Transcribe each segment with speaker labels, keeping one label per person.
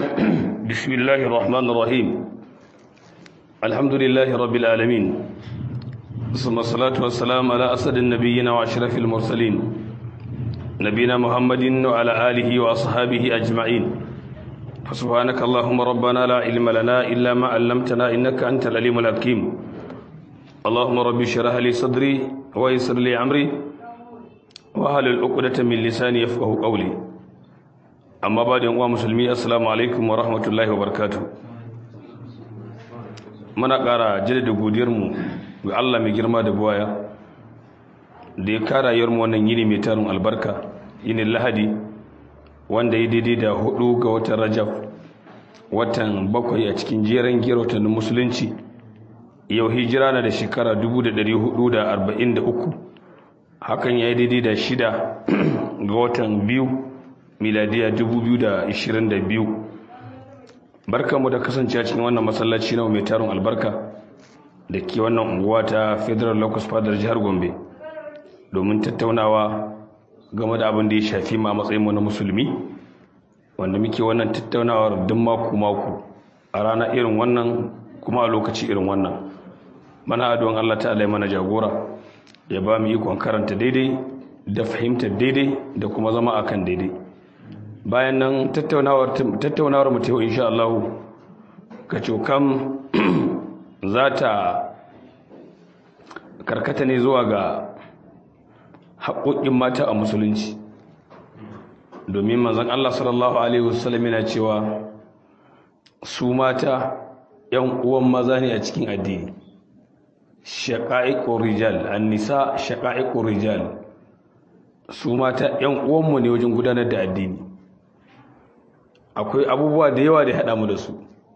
Speaker 1: بسم الله الرحمن الرحيم الحمد لله رب العالمين ثم الصلاة والسلام على أسد النبيين وأشرف المرسلين نبينا محمد وعلى آله وأصحابه أجمعين فسبحانك اللهم ربنا لا علم لنا إلا ما علمتنا إنك أنت العليم الحكيم اللهم رب اشرح لي صدري ويسر لي أمري وهل العقدة من لساني يفقه قولي amma ba da yan'uwa musulmi assalamu alaikum wa rahmatullahi wa barkatu muna ƙara jaddada godiyarmu ga Allah mai girma da buwaya da ya kara yarmu wannan yini mai tarin albarka yinin lahadi wanda ya daidai da hudu ga watan rajab watan bakwai a cikin jeren girotannin musulunci yau hijira na da shekara 1443 hakan ya yi daidai da shida ga watan biyu miladiya 2022 barkanmu da kasance cikin wannan masallaci na mai tarin albarka da ke wannan unguwa ta federal locus fadar jihar gombe domin tattaunawa game da abin da ya shafi ma matsayinmu na musulmi wanda muke wannan tattaunawar duk mako-mako a rana irin wannan kuma a lokaci irin wannan mana adon allah ta alai mana jagora ya ba mu ikon karanta daidai da fahimtar daidai da kuma zama akan daidai bayan nan tattaunawar mu yau insha Allah ka cokam za ta karkata ne zuwa ga haƙoƙin mata a musulunci domin manzon Allah sallallahu alaihi wasallam yana cewa su mata yan uwan maza ne a cikin addini shaqa'iqur rijal an-nisa shaqa'iqur rijal su mata yan uwanmu ne wajen gudanar da addini akwai abubuwa da yawa da ya haɗa mu da su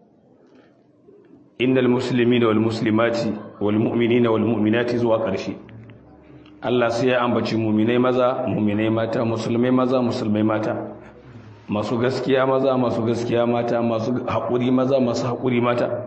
Speaker 1: innal muslimina wal muslimati wal mu'minina wal mu'minati zuwa ƙarshe Allah sai ya ambaci mu'minai maza mu'minai mata musulmai maza musulmai mata masu gaskiya maza masu gaskiya mata masu haƙuri maza masu haƙuri mata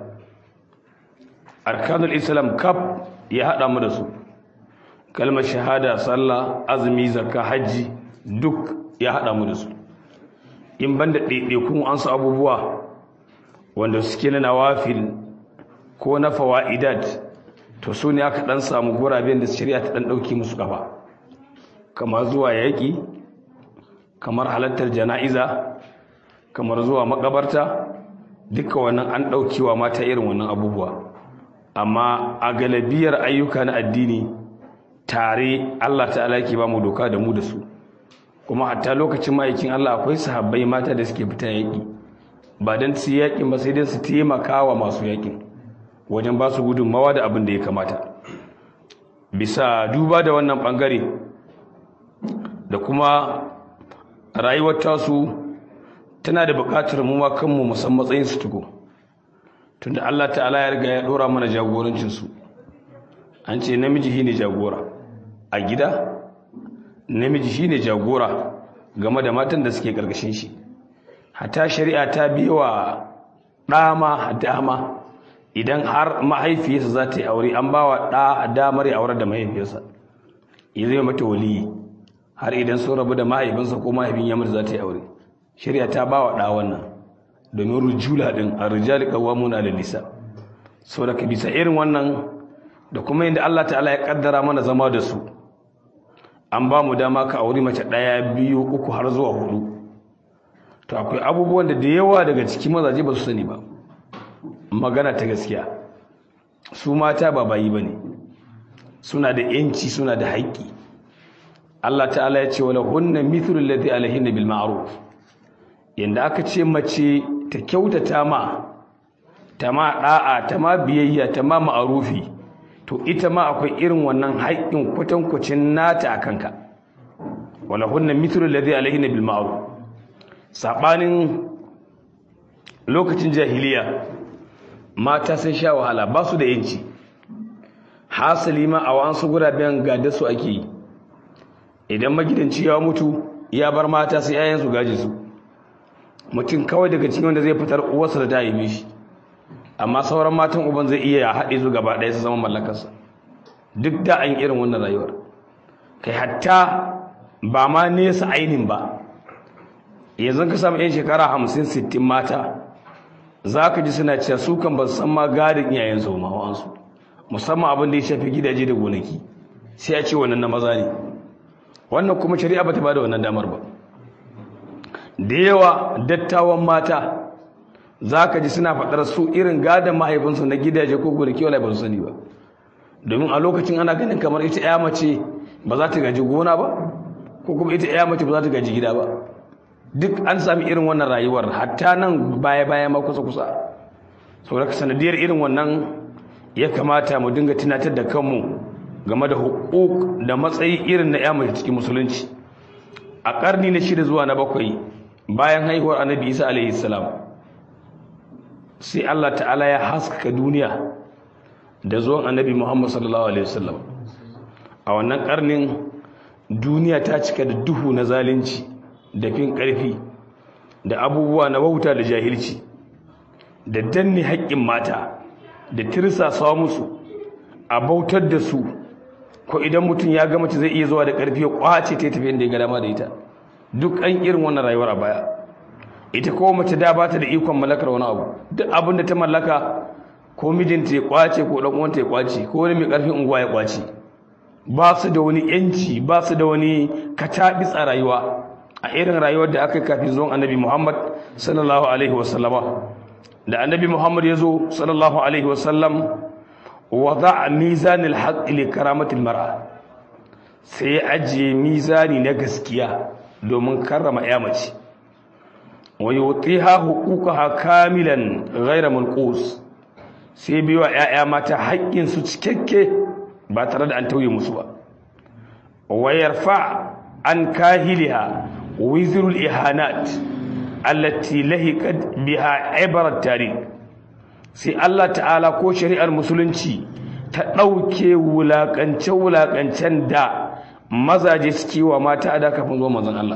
Speaker 1: arkanul islam kaf ya haɗa mu da su kalmar shahada sallah azumi zakka hajji duk ya haɗa mu da su in banda ɗaiɗaikun an su abubuwa wanda suke na nawafil ko na fawa'idat to su ne aka ɗan samu guraben da shari'a ta ɗan ɗauki musu ƙafa kamar zuwa yaƙi kamar halartar jana'iza kamar zuwa makabarta duka wannan an ɗaukewa mata irin wannan abubuwa amma a galabiyar ayyuka na addini tare Allah ta'ala ke ba mu doka da mu da su kuma hatta lokacin ma'aikin Allah akwai sahabbai mata da suke fita yaƙi ba don su yaƙin ba sai dai su taimaka wa masu yaƙin wajen ba su gudunmawa da abin da ya kamata bisa duba da wannan ɓangare da kuma rayuwar tasu tana da buƙatar mu ma kanmu musan matsayin su tuko tunda Allah ta'ala ya riga ya ɗora mana jagorancinsu an ce namiji shine jagora a gida namiji shine jagora game da matan da suke karkashin shi hata shari'a ta biwa dama dama idan har mahaifiyarsa za ta yi aure an bawa da damar ya aure da mahaifiyarsa ya zai mata waliyi har idan sun rabu da mahaifinsa ko mahaifin ya za ta yi aure shari'a ta bawa da wannan domin rujula din ar-rijal qawwamuna 'ala nisa saboda ka bisa irin wannan da kuma inda Allah ta'ala ya kaddara mana zama da su an ba mu dama ka auri mace ɗaya biyu uku har zuwa hudu to akwai abubuwan da da yawa daga cikin mazaje ba su sani ba magana ta gaskiya su mata ba bayi ba ne suna da yanci suna da haƙƙi Allah ta'ala ya ce wala hunna mithlu alladhi alaihinna bil ma'ruf yanda aka ce mace ta kyautata ma ta ma da'a ta ma biyayya ta ma ma'arufi to ita ma akwai irin wannan haƙƙin kwatankwacin nata a kanka wala hunna mithlu alladhi alayhi bil ma'ruf sabanin lokacin jahiliya mata sai sha wahala ba su da yanci hasali ma a wasu guraben gada su ake yi idan magidanci ya mutu ya bar mata sai yayan su gaji su mutum kawai daga cikin wanda zai fitar uwarsa da ta yi shi amma sauran matan uban zai iya haɗe su gaba ɗaya su zama mallakarsa duk da an irin wannan rayuwar kai hatta ba ma nesa ainin ba yanzu ka samu 'yan shekara hamsin sittin mata za ka ji suna cewa su kan ba san ma gadin iyayen su ma wa'ansu musamman abin da ya shafi gidaje da gonaki sai a ce wannan na maza ne wannan kuma shari'a ba ta ba da wannan damar ba da yawa dattawan mata za ka ji suna faɗar su irin gadon mahaifinsu na gidaje ko gonaki wala ba su sani ba domin a lokacin ana ganin kamar ita ya mace ba za ta gaji gona ba ko kuma ita ya mace ba za ta gaji gida ba duk an sami irin wannan rayuwar hatta nan baya-baya ma kusa-kusa sau da sanadiyar irin wannan ya kamata mu dinga tunatar da kanmu game da hukuk da matsayi irin na ya mace cikin musulunci a ƙarni na shida zuwa na bakwai bayan haihuwar annabi isa alaihi salam sai allah ta'ala ya haskaka duniya da zuwan annabi muhammad sallallahu alaihi wasallam a wannan ƙarnin duniya ta cika da duhu na zalunci da fin ƙarfi da abubuwa na wauta da jahilci da danne haƙƙin mata da tirsasa musu a bautar da su ko idan mutum ya ga mace zai iya zuwa da ƙarfi ya ƙwace ta tafi inda ya ga dama da ita duk an irin wannan rayuwar a baya ita ko mace da ba ta da ikon mallakar wani abu duk abin da ta mallaka ko mijinta ya ƙwace ko ɗan uwanta ya ƙwace ko wani mai ƙarfin unguwa ya ƙwace ba su da wani yanci ba su da wani katabis a rayuwa a irin rayuwar da aka kafin zuwan annabi Muhammad sallallahu alaihi wasallama da annabi Muhammad ya zo sallallahu alaihi wasallam wada mizanil haqq li karamatil mar'a sai ya ajiye mizani na gaskiya domin karrama ya mace wa yutiha huquqaha kamilan ghayra manqus sai biwa ƴaƴa mata haƙƙin su cikakke ba tare da an tauye musu ba wa yarfa an kahiliha وزر الإهانات التي لهقت بها عبر التاريخ sai Allah ta'ala ko shari'ar musulunci ta ɗauke wulaƙance-wulaƙancen da mazaje suke wa mata a da kafin zuwa mazan Allah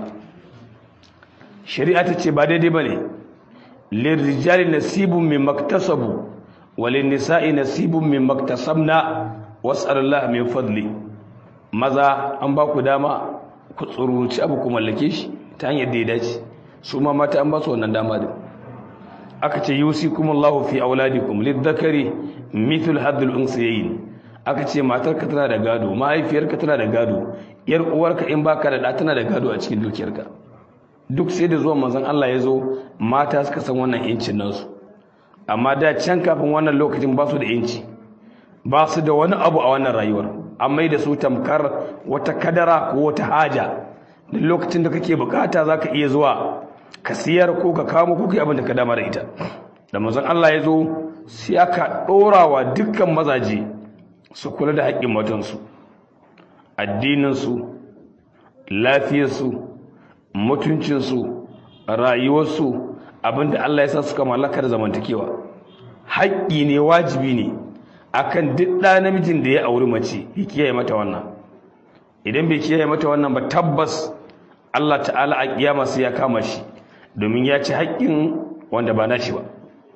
Speaker 1: shari'a ta ce ba daidai ba ne lirrijali nasibun mai maktasabu walin nisa'i nasibun mai maktasabna wasu Allah mai fadli maza an ba ku dama ku tsuruci abu ku mallake shi ta hanyar da ya dace su ma mata an ba su wannan dama din aka ce yusikum Allahu fi auladikum lidhakari mithlu hadhil unsayayn aka ce matarka tana da gado mahaifiyarka tana da gado yar uwarka in baka da da tana da gado a cikin dukiyarka duk sai da zuwan manzon Allah ya zo mata suka san wannan yancin nasu amma da can kafin wannan lokacin ba su da yanci ba su da wani abu a wannan rayuwar an mai da su tamkar wata kadara ko wata haja da lokacin da kake bukata za ka iya zuwa ka siyar ko ka kamo ko kai abin da ka dama da ita da mazan Allah ya zo sai aka ɗora wa dukkan mazaje su kula da haƙƙin matansu addininsu lafiyarsu mutuncinsu rayuwarsu abinda Allah ya sa suka mallaka da zamantakewa haƙƙi ne wajibi ne akan duk ɗa namijin da ya auri mace ya kiyaye mata wannan idan bai kiyaye mata wannan ba tabbas Allah ta'ala a kiyama sai ya kama shi domin ya ci haƙƙin wanda ba nashi ba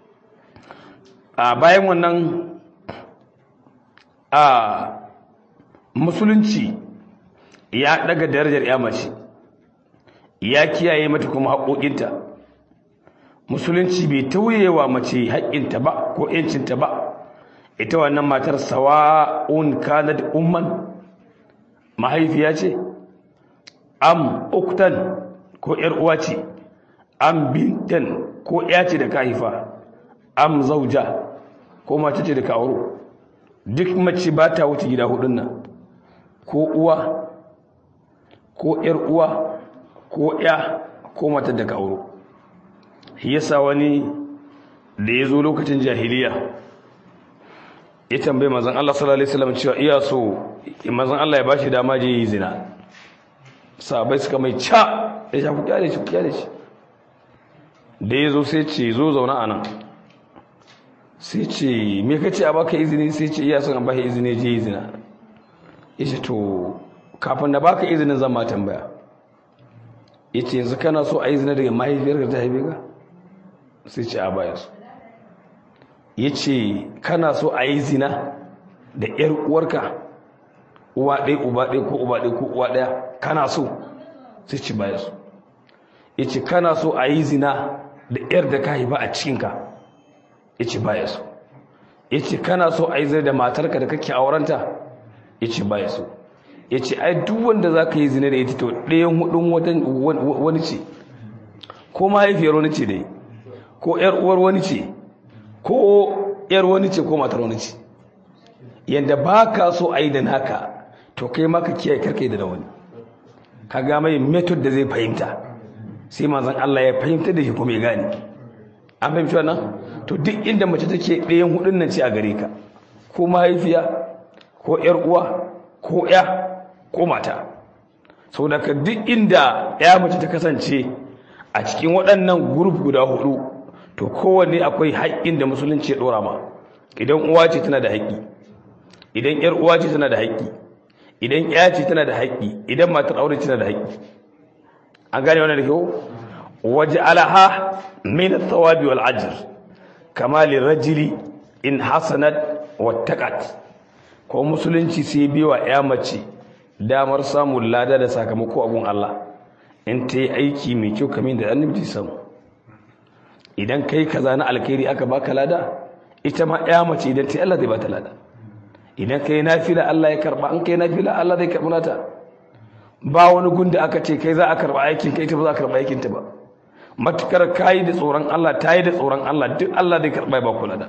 Speaker 1: a bayan wannan a musulunci ya daga darajar ya mace ya kiyaye mata kuma haƙoƙinta musulunci bai tauyewa mace haƙƙinta ba ko 'yancinta ba ita wannan matar sawa'un kanat umman mahaifiya ce am uktan ko yar uwa ce am bintan ko ya ce da ka haifa am zauja ko mace ce da ka auro duk mace ba ta wuce gida hudun nan ko uwa ko yar uwa ko ya ko matar da ka auro yasa wani da ya zo lokacin jahiliya ya tambaye mazan Allah sallallahu alaihi wasallam cewa iya so mazan Allah ya bashi dama je yi zina sahabbai suka mai ca ya sha ku kyale shi ku kyale shi da ya zo sai ce zo zauna a nan sai ce me ka ce a baka izini sai ce iya son a baka izini je yi zina ya ce to kafin na baka izinin zan ma tambaya ya ce yanzu kana so a yi zina daga mahaifiyar ta haife ka sai ce a baya su ya ce kana so a yi zina da ‘yar uwarka uwa ɗaya uba ɗaya ko uba ɗaya ko uwa ɗaya kana so sai ce baya su yace kana so a yi zina da yar da ka haifa a cikinka yace baya so yace kana so a yi zina da matarka da kake aurenta yace baya so yace ai duk wanda zaka yi zina da ita to ɗayan hudun wani ce ko mahaifiyar wani ce dai ko yar uwar wani ce ko yar wani ce ko matar wani ce yanda baka so a yi da naka to kai maka kiyaye karkai da wani ka ga mai method da zai fahimta sai manzon Allah ya fahimta da shi kuma ya gane an fahimci wannan to duk inda mace take ɗayan hudun nan ce a gare ka ko mahaifiya ko yar uwa ko ya ko mata saboda ka duk inda ya mace ta kasance a cikin waɗannan group guda hudu to kowanne akwai haƙƙin da musulunci ya ɗora ma idan uwa ce tana da haƙƙi idan yar uwa ce tana da haƙƙi idan ya ce tana da haƙƙi idan matar aure tana da haƙƙi an gane wannan da kyau waje alaha min thawabi wal ajr kama lirajuli in hasanat wattaqat ko musulunci sai biwa ya mace damar samun lada da sakamako a gun Allah in ta yi aiki mai kyau kamin da annabi samu idan kai kaza na alkhairi aka baka lada ita ma ya mace idan ta yi Allah zai bata lada idan kai nafila Allah ya karba an kai nafila Allah zai karba nata ba wani gunda aka ce kai za a karba aikin kai ta ba za a karba aikin ta ba matukar kai da tsoron Allah tayi da tsoron Allah duk Allah zai karba ba kula da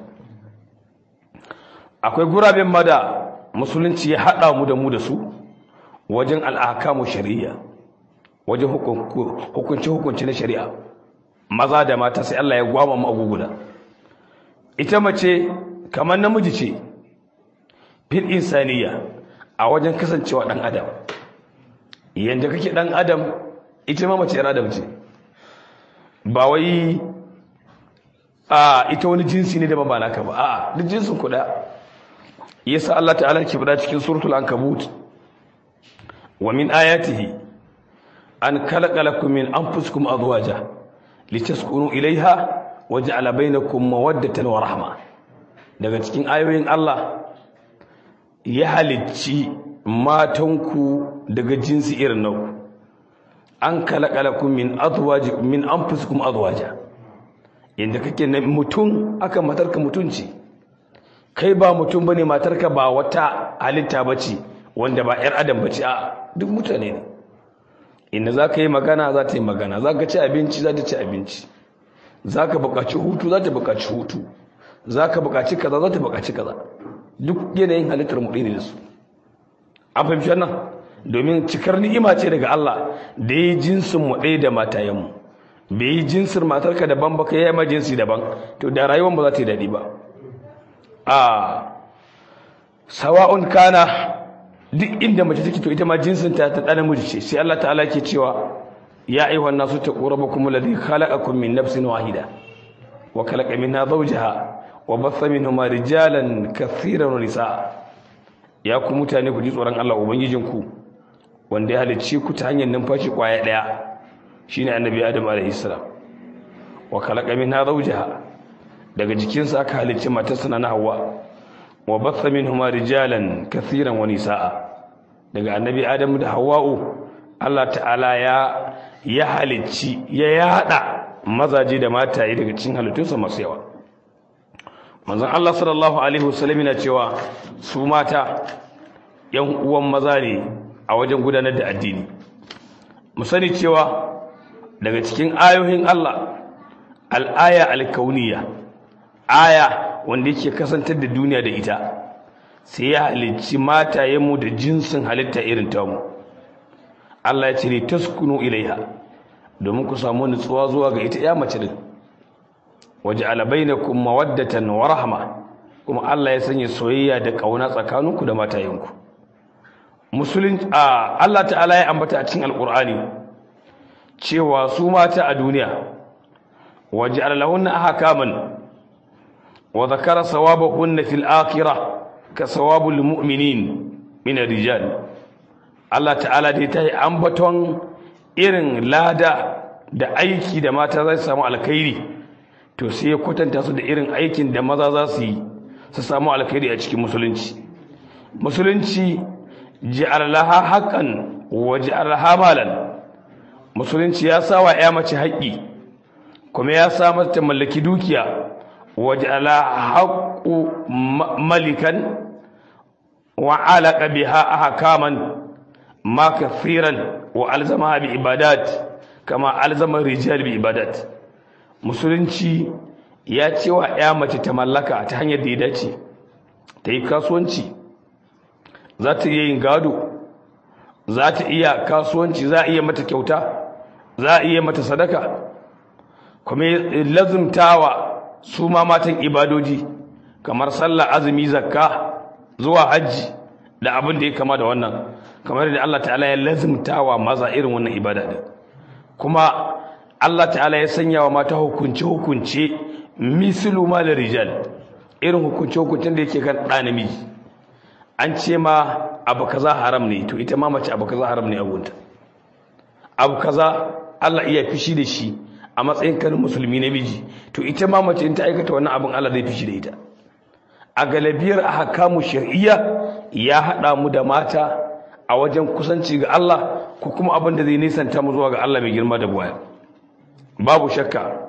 Speaker 1: akwai guraben ma da musulunci ya hada mu da mu da su wajen al'akamu shari'a wajen hukunci hukunci na shari'a maza da mata sai Allah ya gwama mu aguguda ita mace kamar namiji ce fil insaniya a wajen kasancewa dan adam yanda kake dan adam ita ma mace adam ce ba wai a ita wani jinsi ne da ba naka ba a'a duk jinsin kuɗa yasa Allah ta'ala ke bada cikin suratul ankabut wa min ayatihi an khalaqa lakum min anfusikum azwaja litaskunu ilaiha waja'ala bainakum mawaddatan wa rahma daga cikin ayoyin Allah ya halicci matanku daga jinsi irin nau an kalakalakum min azwaji min anfusikum azwaja inda kake na mutum aka matarka mutunci kai ba mutum bane matarka ba wata halitta bace wanda ba yar adam bace a duk mutane ne inda zaka yi magana za ta yi magana zaka ci abinci za ta ci abinci zaka buƙaci hutu za ta buƙaci hutu zaka buƙaci kaza za ta buƙaci kaza duk yanayin halittar mu ɗaya ne da su an fahimci wannan domin cikar ni'ima ce daga Allah da yi jinsin mu ɗaya da matayenmu bai yi jinsin matarka daban ba ka yi ma jinsi daban to da rayuwar ba za ta yi daɗi ba a sawa'un kana duk inda mace take to ita ma jinsin ta ta ɗan miji ce sai Allah ta'ala ke cewa ya ayyuhan nasu taqu rabbakum alladhi khalaqakum min nafsin wahida wa khalaqa minha zawjaha wa batha minhuma rijalan kathiran wa nisaa ya ku mutane ku ji tsoron Allah ubangijinku wanda ya halicce ku ta hanyar numfashi kwaya daya shine annabi Adam alaihi salam wa khalaqa minha zawjaha daga jikinsa aka halicci matarsa na Hawwa wa batha minhuma rijalan kathiran wa nisaa daga annabi Adam da Hawwa'u Allah ta'ala ya ya halicci ya yada mazaje da mataye daga cikin halittunsa masu yawa manzon Allah sallallahu alaihi wasallam yana cewa su mata yan uwan maza ne a wajen gudanar da addini mu sani cewa daga cikin ayoyin Allah al-aya al-kauniyya aya wanda yake kasantar da duniya da ita sai ya halicci matayenmu da jinsin halitta irin tamu Allah ya ce ne taskunu ilaiha domin ku samu nutsuwa zuwa ga ita ya mace din waje alabainakum mawaddatan wa rahma kuma Allah ya sanya soyayya da kauna tsakaninku da matayenku musulun Allah ta'ala ya ambata a cikin alqur'ani cewa su mata a duniya waje alalahunna ahkaman wa zakara sawabahunna fil akhirah ka sawabul mu'minin min ar-rijal Allah ta'ala dai ta yi ambaton irin lada da aiki da mata za su samu alkhairi to sai ya kwatanta su da irin aikin da maza za su yi su samu alkhairi a cikin musulunci musulunci ji'ar laha haqqan wa ji'ar laha malan musulunci ya sa wa ya mace haƙƙi kuma ya sa mata mallaki dukiya waje ala haƙƙu malikan wa alaƙa biha ahkaman ma kafiran wa alzama bi ibadat kama alzama rijal bi ibadat musulunci ya ce wa ya mace ta mallaka ta hanyar da ya dace ta yi kasuwanci za ta iya yin gado za ta iya kasuwanci za a iya mata kyauta za a iya mata sadaka kuma lazumtawa su ma matan ibadoji kamar sallah azumi zakka zuwa hajji da abin da ya kama da wannan kamar da Allah ta'ala ya lazumtawa maza irin wannan ibada din kuma Allah ta'ala ya sanya wa mata hukunce hukunce mislu ma da rijal irin hukunce hukuncen da yake kan ɗa namiji an ce ma abu kaza haram ne to ita ma mace abu kaza haram ne abunta abu kaza Allah iya fishi da shi a matsayin kan musulmi namiji to ita ma mace in ta aikata wannan abin Allah zai fishi da ita a galabiyar ahkamu shar'iyya ya hada mu da mata a wajen kusanci ga Allah ko kuma abin da zai nisanta mu zuwa ga Allah mai girma da buwaya babu shakka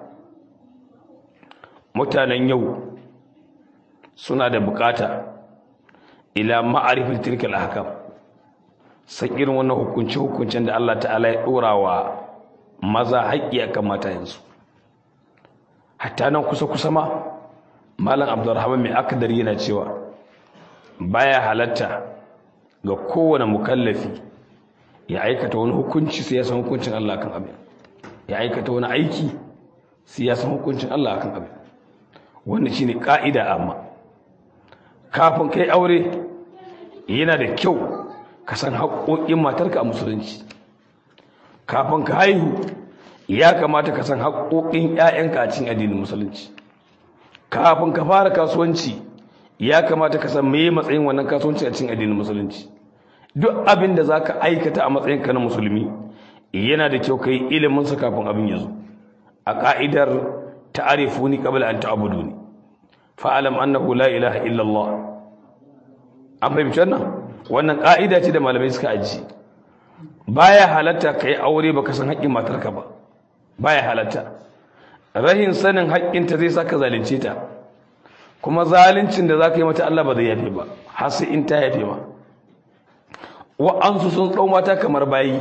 Speaker 1: mutanen yau suna da bukata ila ma'arifin tilkal ahkam san irin wannan hukunci hukuncin da Allah ta'ala ya dora wa maza haƙƙi akan matayensu hatta nan kusa kusa ma malam abdurrahman mai akdari yana cewa baya halatta ga kowane mukallafi ya aikata wani hukunci sai ya san hukuncin Allah kan abin ya aikata wani aiki sai ya san hukuncin Allah kan abin wannan shine ka'ida amma kafin kai aure yana da kyau ka san haƙoƙin matarka a musulunci kafin ka haihu ya kamata ka san haƙoƙin 'ya'yanka a cikin addinin musulunci kafin ka fara kasuwanci ya kamata ka san meye matsayin wannan kasuwanci a cikin addinin musulunci duk abin da za ka aikata a matsayin ka na musulmi yana da kyau ka yi ilimin sa kafin abin ya zo a ka'idar ta'arifuni qabla an ta'buduni fa'alam annahu la ilaha illallah an fahimci wannan wannan ka'ida ce da malamai suka aji baya halatta kai aure baka san haƙƙin matarka ba baya halatta rahin sanin haƙƙinta zai saka zalunce ta kuma zaluncin da zaka yi mata Allah ba zai yafe ba har sai in ta yafe ma wa'ansu sun tsau mata kamar bayi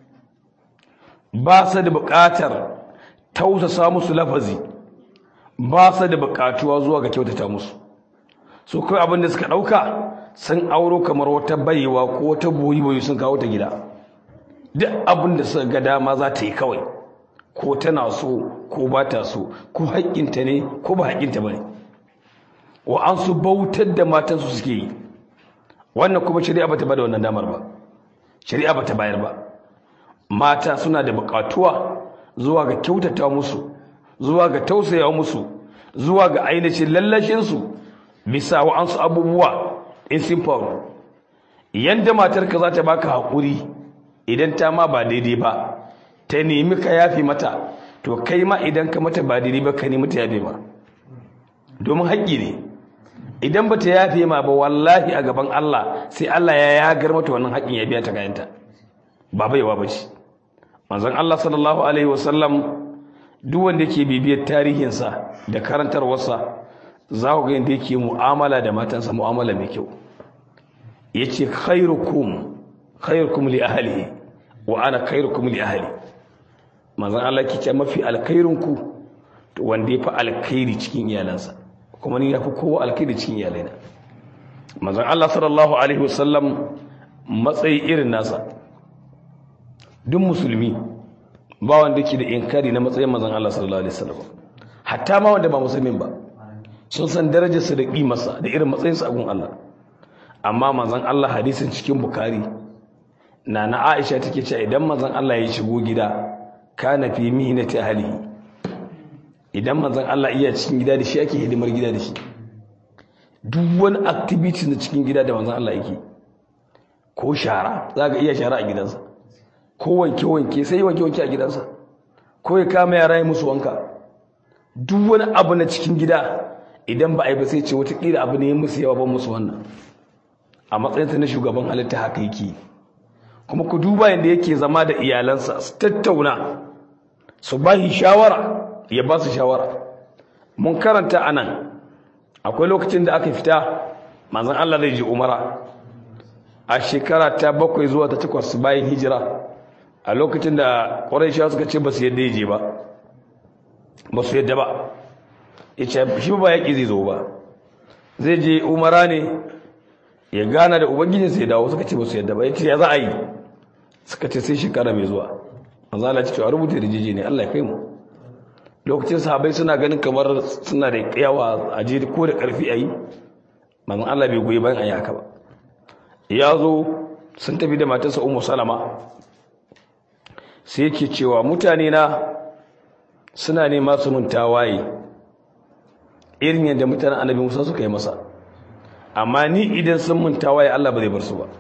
Speaker 1: ba su da buƙatar tausasa musu lafazi ba su da buƙatuwa zuwa ga kyautata musu su kai abin da suka ɗauka sun auro kamar wata baiwa ko wata boyi-boyi sun kawo ta gida duk abin da suka ga dama za ta yi kawai ko tana so ko ba ta so ko haƙƙinta ne ko ba haƙƙinta ba ne wa'ansu bautar da matansu suke yi wannan kuma shari'a ba ta ba da wannan damar ba shari'a ba ta bayar ba mata suna da buƙatuwa zuwa ga kyautata musu zuwa ga tausaya musu zuwa ga ainihin lallashinsu bisa wa'ansu abubuwa in sun faru yanda matarka za ta baka haƙuri idan ta ma ba daidai ba ta nemi ka yafi mata to kai ma idan ka mata ba daidai ba ka nemi ta yafe ma domin haƙƙi ne idan ba ta yafe ma ba wallahi a gaban Allah sai Allah ya yagar mata wannan haƙƙin ya biya ta kayanta ba baiwa ba ce manzon Allah sallallahu alaihi wasallam duk wanda yake bibiyar tarihinsa da karantarwarsa za ku ga yadda yake mu'amala da matansa mu'amala mai kyau yace khairukum khairukum li ahlihi wa ana khairukum li ahli manzon Allah ke ce mafi alkhairinku to wanda yafi alkhairi cikin iyalansa kuma ni yafi kowa alkhairi cikin iyalaina manzon Allah sallallahu alaihi wasallam matsayi irin nasa duk musulmi ba wanda yake da inkari na matsayin manzon Allah sallallahu alaihi wasallam hatta ma wanda ba musulmin ba sun san darajarsa da kimarsa da irin matsayinsa a gun Allah amma manzon Allah hadisin cikin bukari na na Aisha take cewa idan manzon Allah ya shigo gida kana fi mihnati ahlihi idan manzon Allah iya cikin gida da shi ake hidimar gida da shi duk wani activity na cikin gida da manzon Allah yake ko shara zaka iya shara a gidansa ko wanke wanke sai wanke wanke a gidansa ko ya kama yara ya musu wanka duk wani abu na cikin gida idan ba a yi ba sai ce watakila abu ne musu yawa ban musu wannan a matsayinsa na shugaban halitta haka yake kuma ku duba yadda yake zama da iyalansa su tattauna su ba shi shawara ya ba su shawara mun karanta a nan akwai lokacin da aka fita manzan Allah zai ji umara a shekara ta bakwai zuwa ta takwas bayan hijira a lokacin da ƙwarai suka ce ba su yadda ya je ba ba su yadda ba ya ce shi ba yaƙi zai zo ba zai je umara ne ya gana da ubangijinsa ya dawo suka ce ba su yadda ba ya ce ya za a yi suka ce sai shekara mai zuwa manzo Allah ce a rubuta rijiji ne Allah ya kai mu lokacin sahabbai suna ganin kamar suna da yawa a je ko da karfi ayi manzo Allah bai goyi bayan ayi haka ba ya zo sun tafi da matarsa Ummu Salama sai yake cewa mutane na suna nema su mun tawaye irin yadda mutanen Annabi Musa suka yi masa amma ni idan sun mun tawaye Allah ba zai bar su ba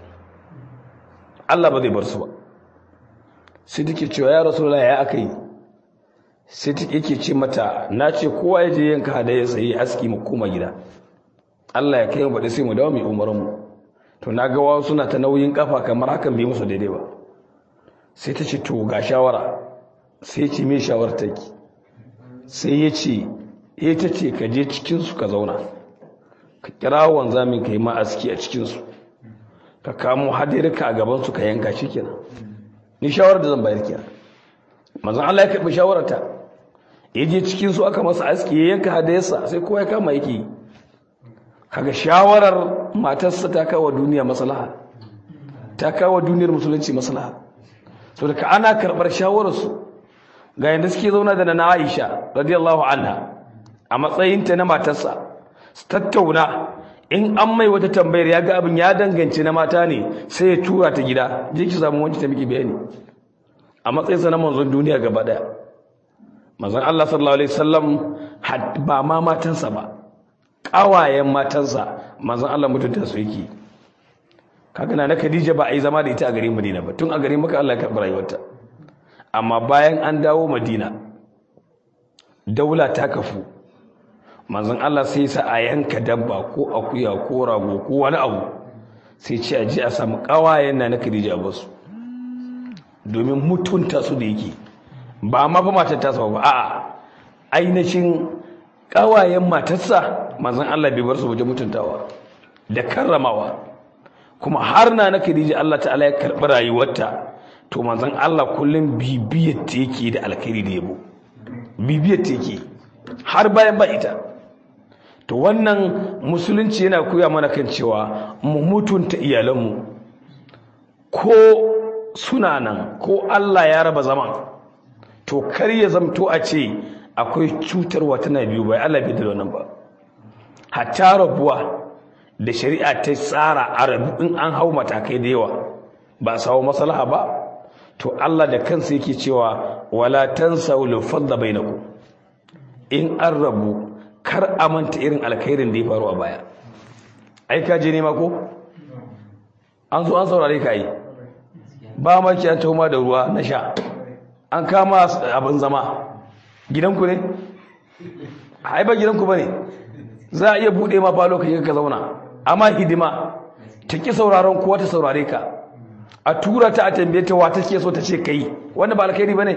Speaker 1: Allah ba zai bar su ba sai take cewa ya rasulullahi ya aka yi sai take yake ce mata na ce kowa ya je yanka hadaya sai aski mu koma gida Allah ya kai mu bade sai mu dawo mu umaran mu to na ga wasu suna ta nauyin kafa kamar hakan bai musu daidai ba sai ta ce to ga shawara sai ce me shawar take sai ya ce eh ta ce ka je cikin su ka zauna ka kira wanzamin ka yi ma aski a cikin su ka kamo hadirka a gaban su ka yanka shikenan ni shawarar da zan bayar kenan manzon Allah ya karbi shawararta ya je cikin su aka masa aski ya yanka hadayarsa sai kowa ya kama yake kaga shawarar matarsa ta kawo duniya maslaha ta kawo duniyar musulunci maslaha so daga ana karbar shawarar su ga yanda suke zauna da na Aisha radiyallahu anha a matsayinta na matarsa su tattauna in an mai wata tambayar ya ga abin ya danganci na mata ne sai ya tura ta gida je ki samu wanci ta miki bayani a matsayinsa na manzon duniya gaba daya manzon Allah sallallahu alaihi wasallam ba ma matansa ba kawayen matansa manzon Allah mutunta su yake kaga na Khadija ba a yi zama da ita a garin Madina ba tun a garin Makka Allah ya karɓi rayuwarta amma bayan an dawo Madina daula ta kafu manzon Allah sai sa a yanka dabba ko akuya ko rago ko wani abu sai ce a ji a samu kawayen na na Khadija ba su domin mutunta su da yake ba ma fa matar ta ba a'a ainihin kawayen matarsa manzon Allah bai bar su waje mutuntawa da karramawa kuma har na na Khadija Allah ta'ala ya karbi rayuwarta to manzon Allah kullum bibiyar ta yake da alkhairi da yabo bibiyar ta yake har bayan ba ita to wannan musulunci yana koya mana kan cewa mu mutunta iyalanmu ko suna nan ko Allah ya raba zaman to kar ya zamto a ce akwai cutarwa tana biyu bai Allah bai da wannan ba hatta rabuwa da shari'a ta tsara a rabu in an hau matakai da yawa ba sawo maslaha ba to Allah da kansa yake cewa wala tansaw lil fadla bainakum in an rabu kar a manta irin alkhairin da ya faru a baya ai ka je nema ko an zo an saurare ka yi ba maki an tauma da ruwa na sha an kama abin zama gidanku ne ai ba gidanku ba ne za a iya buɗe ma falo ka ka zauna amma hidima ta ki sauraron kowa ta saurare ka a tura ta a tambaye ta wata ke so ta ce kai wanda ba alkhairi ba ne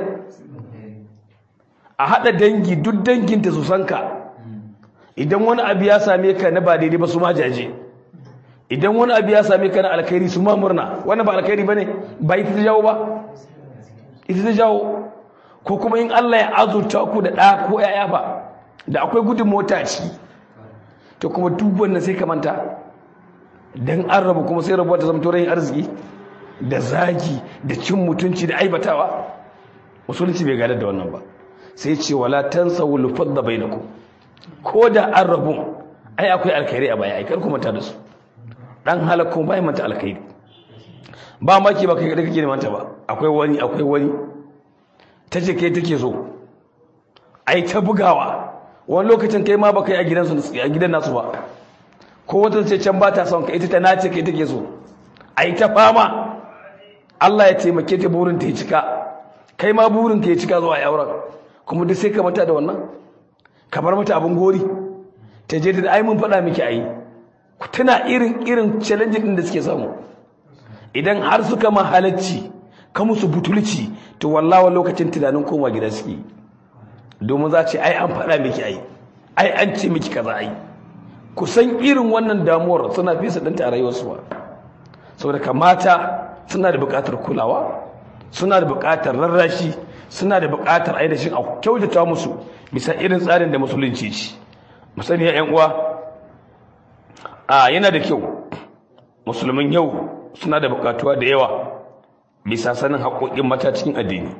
Speaker 1: a haɗa dangi duk danginta su san ka idan wani abu ya same ka na ba daidai ba su ma jaje idan wani abu ya same ka na alkhairi su ma murna wannan ba alkhairi bane ba ita ta jawo ba ita ta jawo ko kuma in Allah ya azurta ku da ɗa ko ƴaƴa ba da akwai gudun mota ci to kuma duk wannan sai ka manta dan an rabu kuma sai rabuwa ta zama rayin arziki da zagi da cin mutunci da aibatawa musulunci bai gadar da wannan ba sai ce wala tansawul fadda bainakum ko da an rabu ai akwai alkhairi a baya ai kar ku manta da su dan halakko bai manta alkhairi ba maki ba kai da kake manta ba akwai wani akwai wani tace kai take so ai ta bugawa wani lokacin kai ma baka yi a gidan su a gidan nasu ba ko wata ce can ba ta son ka ita ta nace kai take so ai ta fama Allah ya taimake ta burin ta ya cika kai ma burin ka ya cika zuwa auren kuma duk sai ka manta da wannan ka bar mata abin gori ta je da ai mun faɗa miki ai tana irin irin challenge din da suke samu idan har suka ma halacci ka musu butulci to wallawa lokacin tunanin koma gida suke domin za ce ai an faɗa miki ai ai an ce miki kaza ai kusan irin wannan damuwar suna fi su ɗanta a rayuwarsu ba saboda kamata suna da buƙatar kulawa suna da buƙatar rarrashi suna da buƙatar ainihin a kyautata musu bisa irin tsarin da musulunci ci musani ya uwa a yana da kyau musulmin yau suna da buƙatuwa da yawa bisa sanin haƙoƙin mata cikin addini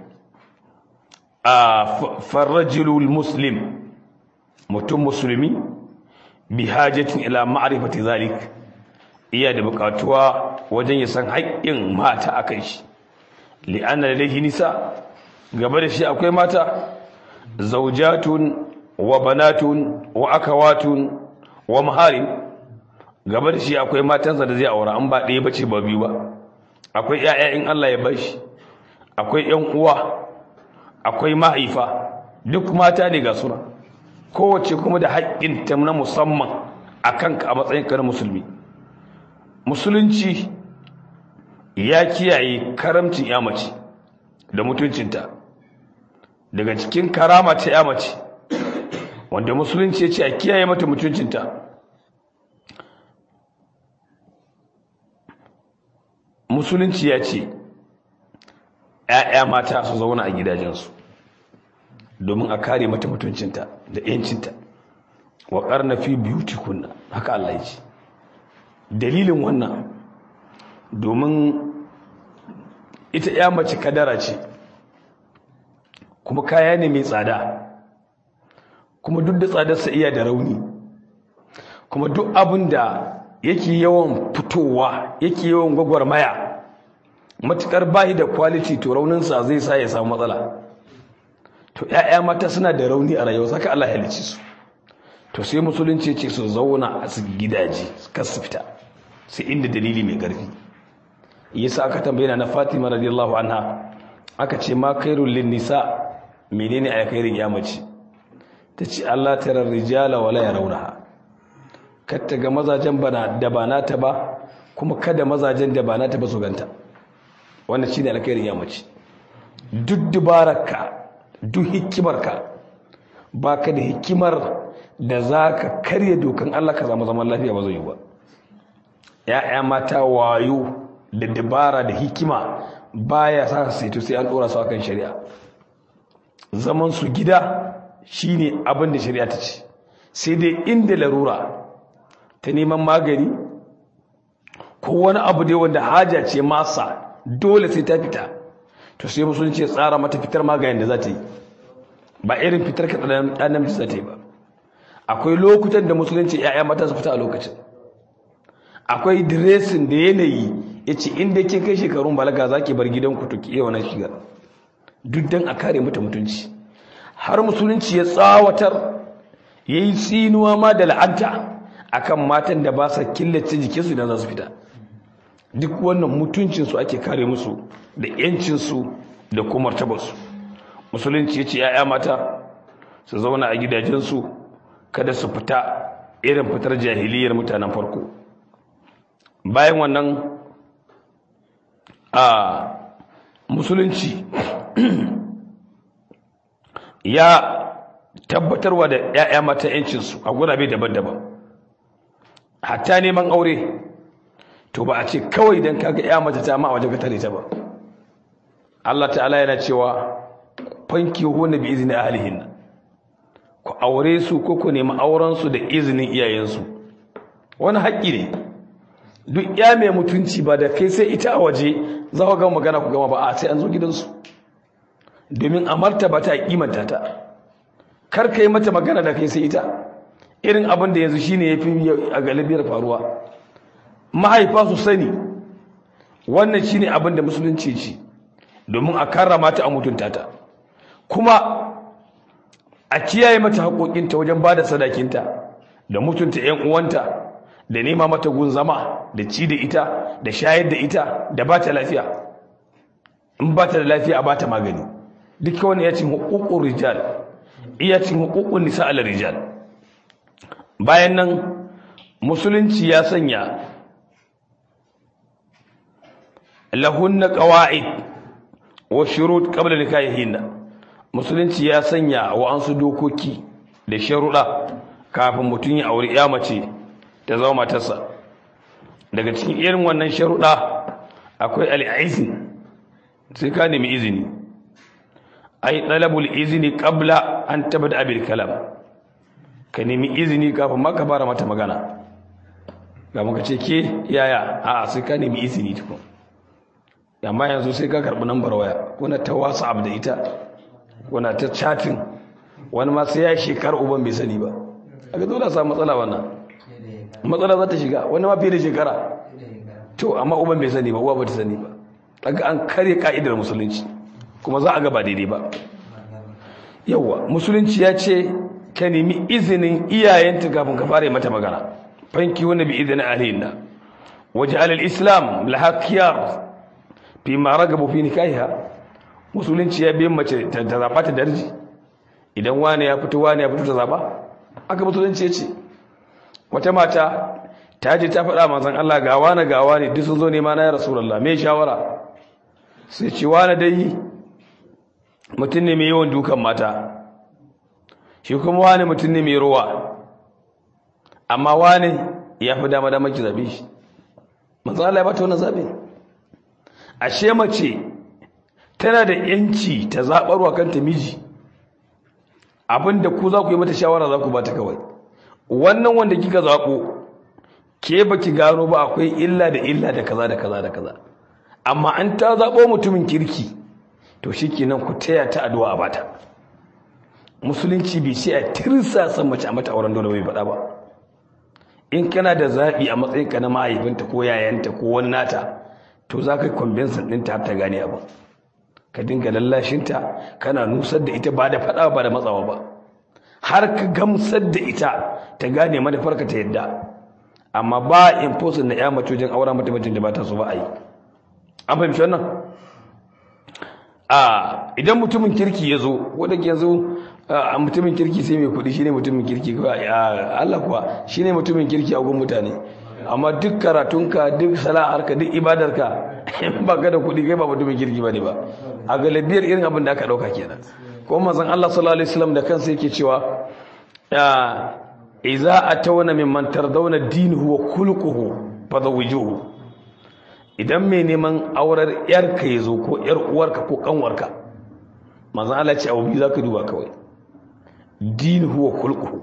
Speaker 1: a farrajilul muslim mutum musulmi bi hajjatin ila ma'rifati zalik iya da buƙatuwa wajen ya san haƙƙin mata akan shi li'anna lillahi nisa gaba da shi akwai mata zaujatun wa banatun wa akawatun wa maharin gaba da shi akwai matansa da zai aura an ba ɗaya bace ba biyu ba akwai ƴaƴa in Allah ya bashi akwai ƴan uwa akwai mahaifa duk mata ne ga suna kowace kuma da haƙƙin ta na musamman akan ka a matsayin ka na musulmi musulunci ya kiyaye karamcin ya mace da mutuncinta daga cikin karama ta ya mace wanda musulunci ya ce a kiyaye mata mutuncinta musulunci ya ce ‘ya'ya mata su zauna a gidajensu domin a kare mata mutuncinta da ‘yancinta wa ƙarna fi beauty kunna haka Allah ya ce dalilin wannan domin ita ‘ya mace kadara ce kuma kaya ne mai tsada kuma duk da tsadarsa iya da rauni kuma duk abin da yake yawan fitowa yake yawan gwagwarmaya matukar bayi da quality to rauninsa zai sa ya samu matsala to ƴaƴa mata suna da rauni a rayuwa saka Allah ya halice su to sai musulunci ce su zauna a su gidaje kar su fita sai inda dalili mai ƙarfi yasa aka tambaye na Fatima radiyallahu anha aka ce ma khairul lin nisa menene alkhairin ya mace tace Allah tarar rijala wala yarawnaha katta ga mazajen bana da ba nata ba kuma kada mazajen da ba nata ba su ganta wannan shine alkhairin ya mace duk dubararka duk hikimarka baka da hikimar da zaka karya dokan Allah ka zama zaman lafiya ba zai yi ba ya'ya mata wayo da dabara da hikima baya sa su to sai an dora su akan shari'a zaman su gida shine abin da shari'a ta ce sai dai inda larura ta neman magani ko wani abu dai wanda haja ce masa dole sai ta fita to sai musulunci ya tsara mata fitar maganin da za ta yi ba irin fitar ka ɗan namiji za ta yi ba akwai lokutan da musulunci ya'ya mata su fita a lokacin akwai diresin da yanayi ya ce inda ke kai shekarun balaga za ki bar gidanku to ki iya wani shigar duk don a kare mata mutunci har musulunci ya tsawatar ya yi tsinuwa ma da la'anta akan matan da ba sa killace jikinsu idan za su fita duk wannan mutuncinsu ake kare musu da yancinsu da kuma martabarsu musulunci ya ce ya'ya mata su zauna a gidajensu kada su fita irin fitar jahiliyar mutanen farko bayan wannan a musulunci ya tabbatarwa da ya'ya mata yancinsu a gurabe daban-daban hatta neman aure to ba a ce kawai don kaga ya mace ta ma a wajen ka tare ta ba Allah ta'ala yana cewa fanki hona bi izini ahlihin ku aure su ko ku nemi auren su da izinin iyayensu wani haƙƙi ne duk ya mai mutunci ba da kai sai ita a waje za ku ga magana ku gama ba a sai an zo gidansu domin a martaba ta kimanta ta kar kai mata magana da kai sai ita irin abin da yanzu shine yafi a galibiyar faruwa mahaifa su sani wannan shine abin da musulunci ce domin a karrama ta a mutunta ta kuma a kiyaye mata haƙoƙinta wajen ba da sadakinta da mutunta 'yan uwanta da nema mata gun zama da ci da ita da shayar da ita da ba ta lafiya in ba ta da lafiya a ba ta magani duk wani ya cin hukukun rijal iya cin hukukun nisa ala rijal bayan nan musulunci ya sanya lahunna qawaid wa shurut qabla nikahihinna musulunci ya sanya wa ansu dokoki da sharuɗa kafin mutum ya auri ya mace ta zama matarsa daga cikin irin wannan sharuɗa akwai al'izin sai ka nemi izini ai talabul izini qabla an tabada abil kalam ka nemi izini kafin ma ka fara mata magana ga muka ce ke yaya a sai ka nemi izini tukun amma yanzu sai ka karɓi nambar waya kuna ta whatsapp da ita kuna ta chatting wani ma sai ya shekar uban bai sani ba a ga dole samu matsala wannan matsala za ta shiga wani ma fiye da shekara to amma uban bai sani ba uwa ba ta sani ba daga an kare ka'idar musulunci kuma za a ga ba daidai ba yawa musulunci ya ce ka nemi izinin iyayenta kafin ka fara mata magana fanki wani bi izinin alihinna waje alal islam lahakiyar fi ma ragabu fi nikahiha musulunci ya biyan mace ta zaɓa ta darji idan wani ya fito wani ya fito ta zaɓa aka musulunci ya ce wata mata ta je ta faɗa manzon Allah ga wani ga wani duk sun zo nema na ya rasulullah me shawara sai ce wani dai mutum ne mai yawan dukan mata shi kuma wani mutum ne mai ruwa amma wani ya fi dama dama ki zabe shi manzon Allah ya bata wannan zabe ashe mace tana da yanci ta zaɓarwa kanta miji abinda ku za ku yi mata shawara za ku ba ta kawai wannan wanda kika zaɓo ke ba ki gano ba akwai illa da illa da kaza da kaza da kaza amma an ta zaɓo mutumin kirki to shi kenan ku taya ta addu'a a bata musulunci bai sai a tirsa san mace a mata auren dole bai faɗa ba in kana da zaɓi a matsayinka na mahaifinta ko yayanta ko wani nata to za ka yi kwambinsan ɗinta har ta gane abin ka dinga lallashinta kana nusar da ita ba da faɗa ba da matsawa ba har ka gamsar da ita ta gane manufarka ta yadda amma ba imposin na ya mace wajen aura mata mutum da ba ta so ba a yi an fahimci wannan a idan mutumin kirki ya zo wadda ke zo a mutumin kirki sai mai kuɗi shine mutumin kirki Allah kuwa shine mutumin kirki a gun mutane amma duk karatunka duk sana'arka duk ibadarka in ba ka da kuɗi kai ba mutumin kirki ba ne ba a galibiyar irin abin da aka ɗauka kenan ko manzon Allah sallallahu alaihi wasallam da kansa yake cewa idza atawna mimman tardawna dinuhu wa khuluquhu fadawijuhu idan mai neman aurar yarka yazo ko yar uwarka ko kanwarka manzon Allah ce abu zaka duba kawai dinuhu wa khuluquhu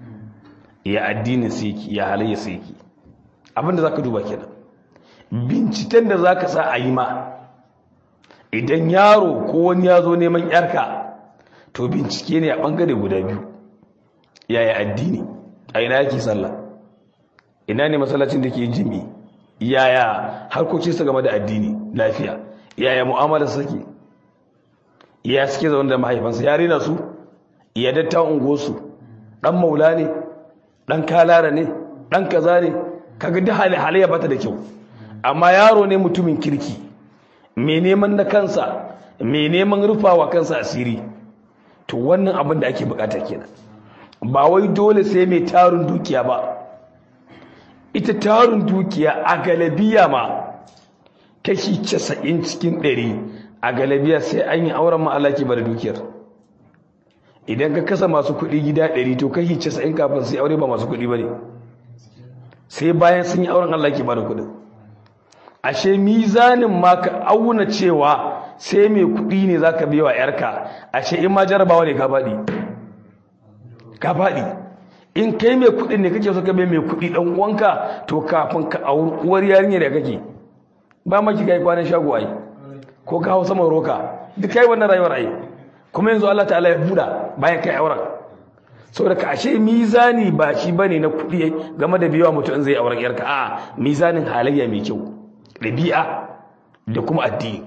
Speaker 1: ya addinin siki ya halayya siki abinda zaka duba kenan binciken da zaka sa a yi ma idan yaro ko wani ya zo neman yarka to bincike ne a bangare guda biyu yaya addini a ina yake sallah ina ne masallacin da ke jimi yaya harkokinsa game da addini lafiya yaya mu'amalar sake ya suke zaune da mahaifansa ya rena su ya datta ungosu dan maula ne dan kalara ne dan kaza ne kaga duk halayya bata da kyau amma yaro ne mutumin kirki mai neman na kansa mai neman rufawa kansa asiri to wannan abin da ake bukata kenan ba wai dole sai mai tarin dukiya ba ita tarin dukiya a galabiya ma kashi casa'in cikin ɗari a galabiya sai an yi auren ma'alaki ba da dukiyar idan ka kasa masu kuɗi gida ɗari to kashi casa'in kafin sai aure ba masu kuɗi ba ne sai bayan sun yi auren Allah ke ba da kuɗin ashe mizanin ma ka auna cewa sai mai kuɗi ne za ka biya wa ‘yarka ashe in ma jarabawa ne ka faɗi ka faɗi in kai mai kuɗin ne kake so ka bai mai kuɗi ɗan uwanka to kafin ka auri uwar yarinya da kake ba ma ki kai kwanan shago ai ko ka hau saman roka duk kai wannan rayuwar ai kuma yanzu Allah ta'ala ya buɗa bayan kai auren saboda ka ashe mizani ba shi bane na kuɗi game da biyawa mutum zai auren yarka a mizanin halayya mai kyau ɗabi'a da kuma addini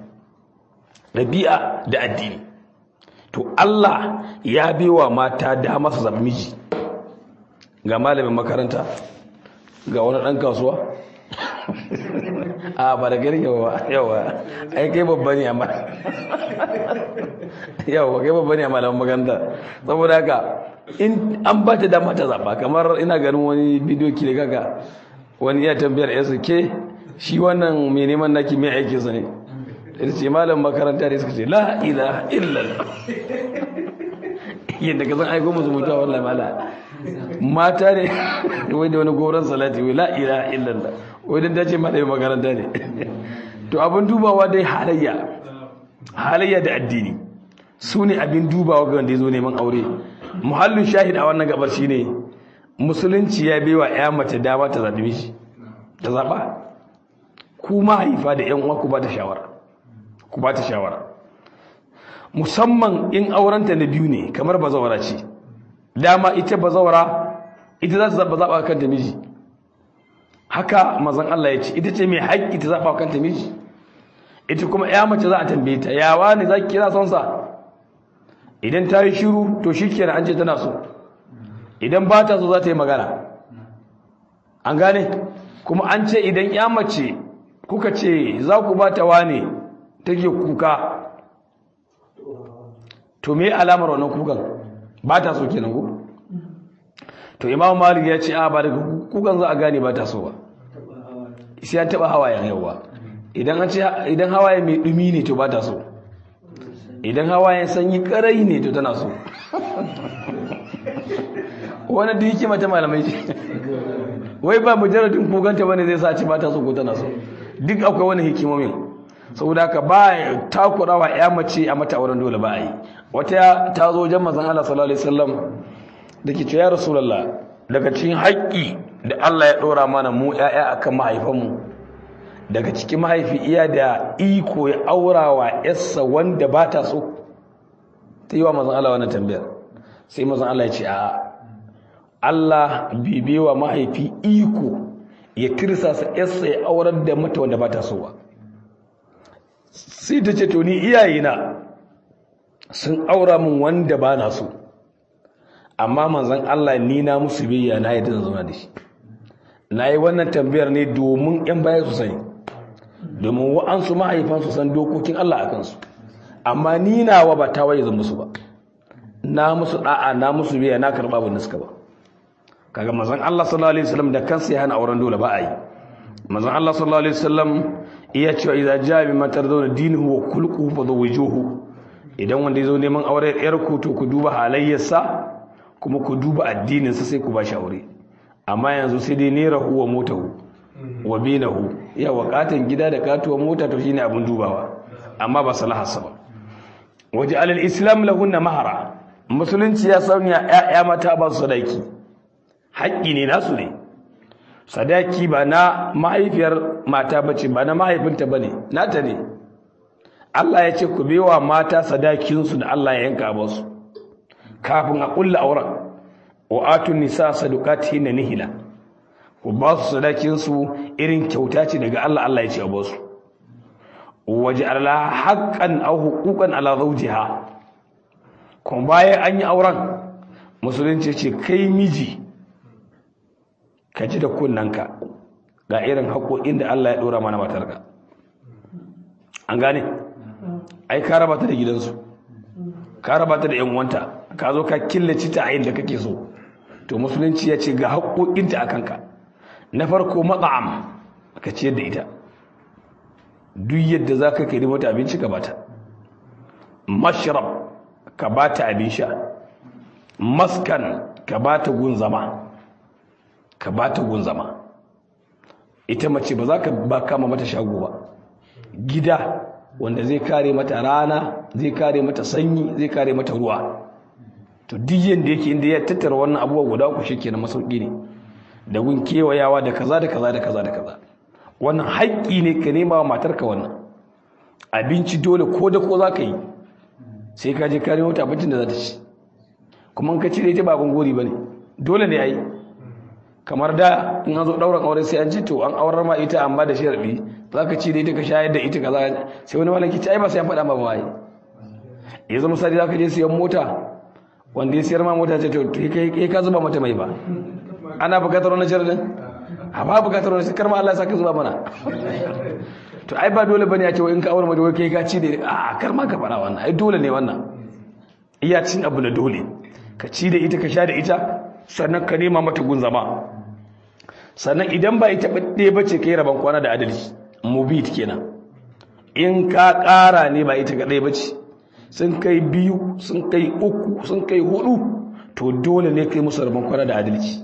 Speaker 1: ɗabi'a da addini to Allah ya biwa mata dama su zama miji ga malamin makaranta ga wani ɗan kasuwa a ba da gari yawa yawa ai kai babba ne amma yawa kai babba ne a malamin makaranta saboda haka in an ba ta dama ta zaɓa kamar ina ganin wani bidiyo ki da kaka wani iya tambayar yasa ke shi wannan mai neman naki mai aikinsa ne da ce malam makaranta ne suka ce la ilaha illallah yadda ka san aiko musu mutuwa wallah mala mata ne wai da wani goron salati wai la ilaha illallah wai dan dace malamin makaranta ne to abin dubawa dai halayya halayya da addini su ne abin dubawa ga wanda ya zo neman aure muhallin shahid a wannan gabar shine musulunci ya baiwa ya mace dama ta zaɓi mishi ta zaɓa ku mahaifa da yan uwa ku ba ta shawara ku ba ta shawara musamman in aurenta na biyu ne kamar bazawara ce dama ita bazawara ita za ta zaɓa zaɓa kanta miji haka mazan Allah ya ce ita ce mai haƙƙi ta zaɓa kanta miji ita kuma ya mace za a tambaye ta yawa ne za ki kira son sa idan ta yi shiru to shi kenan an ce tana so idan ba ta so za ta yi magana an gane kuma an ce idan ya mace kuka ce za ku ba ta wane take kuka to me alamar wannan kukan ba ta so kenan ku to imam malik ya ce a ba daga kukan za a gane ba ta so ba sai an taba hawayen yawa idan an ce idan hawaye mai dumi ne to ba ta so idan hawayen sanyi karai ne to tana so wani da yake mata malamai ce wai ba mujarradin kuganta bane zai sa ci ba ta so ko tana so duk akwai wani hikimomin saboda haka ba takurawa ya mace a mata auren dole ba a yi wata ta zo wajen manzon Allah sallallahu alaihi wasallam dake ce ya rasulullah daga cikin haƙƙi da Allah ya dora mana mu ƴaƴa akan mahaifanmu daga cikin mahaifi iya da iko ya aurawa yarsa wanda ba ta so ta yi wa manzon Allah wannan tambayar sai manzon Allah ya ce a'a Allah bibewa mahaifi iko ya tirsasa yarsa ya aurar da mata wanda ba ta so ba sai ta ce to ni iyayena sun aura min wanda ba na so amma manzon Allah ni na musu biyya na yadda zauna da shi na yi wannan tambayar ne domin yan baya su sani domin wa'ansu mahaifan su san dokokin Allah a kansu amma ni nawa ba ta waye zan musu ba na musu da'a na musu biyya na karba ba niska ba kaga manzon Allah sallallahu alaihi wasallam da kansa ya hana auren dole ba a yi manzon Allah sallallahu alaihi wasallam iya cewa idza jaa bi matar zauna dinuhu wa kulquhu fa zawjuhu idan wanda yazo neman aure yar ku to ku duba halayyarsa kuma ku duba addinin sa sai ku ba shi aure amma yanzu sai dai nera huwa motahu wa binahu ya wakatan gida da katuwar mota to shine abun dubawa amma ba salaharsa ba waje alal islam lahunna mahara musulunci ya sanya ƴaƴa mata ba su sadaki haƙƙi ne nasu ne sadaki ba na mahaifiyar mata bace ba na mahaifinta bane nata ne Allah ya ce ku bewa mata sadakinsu da Allah ya yanka ba su kafin a kulla auren wa atun nisa sadaqatihinna nihila ku ba su sadakinsu irin kyauta ce daga Allah Allah ya ce a ba su waje Allah haqqan aw huquqan ala zawjiha kuma bayan an yi auren musulunci ce kai miji ka ji da kunnanka ga irin haƙoƙin da Allah ya ɗora mana matarka an gane ai ka raba ta da gidansu ka raba ta da yan uwanta ka zo ka killace ta a inda kake so to musulunci ya ce ga haƙoƙinta a kanka na farko matsa'am ka ciyar da ita duk yadda za ka kai mata abinci ka bata mashrab ka bata abin sha maskan ka bata gun zama ka bata gun zama ita mace ba za ka ba kama mata shago ba gida wanda zai kare mata rana zai kare mata sanyi zai kare mata ruwa to duk yanda yake inda ya tattara wannan abubuwa guda uku shikenan masauki ne da gun kewayawa da kaza da kaza da kaza da kaza wannan haƙƙi ne ka nema wa matarka wannan abinci dole ko da ko za ka yi sai ka je kare mata abincin da za ta ci kuma in ka cire ita ba abin gori ba ne dole ne a yi kamar da in an zo ɗauran aure sai an ce to an aurar ma ita amma da sharaɗi za ka ci da ita ka shayar da ita kaza sai wani malaki ci ai ba sai an faɗa ma ba waye ya zama misali za ka je siyan mota wanda ya siyar ma mota ce to kai ka zuba mata mai ba ana bukatar wani sharaɗin a ba bukatar wani kar ma Allah ya saka zuba mana to ai ba dole bane a ce in ka aure mace kai ka ci da a kar ma ka faɗa wannan ai dole ne wannan iya cin abu na dole ka ci da ita ka sha da ita sannan ka nema mata gun zama sannan idan ba ita ɗaya ba ce kai rabon kwana da adalci mubit kenan in ka ƙara ne ba ita kaɗai ba ce sun kai biyu sun kai uku sun kai hudu to dole ne kai musu rabon kwana da adalci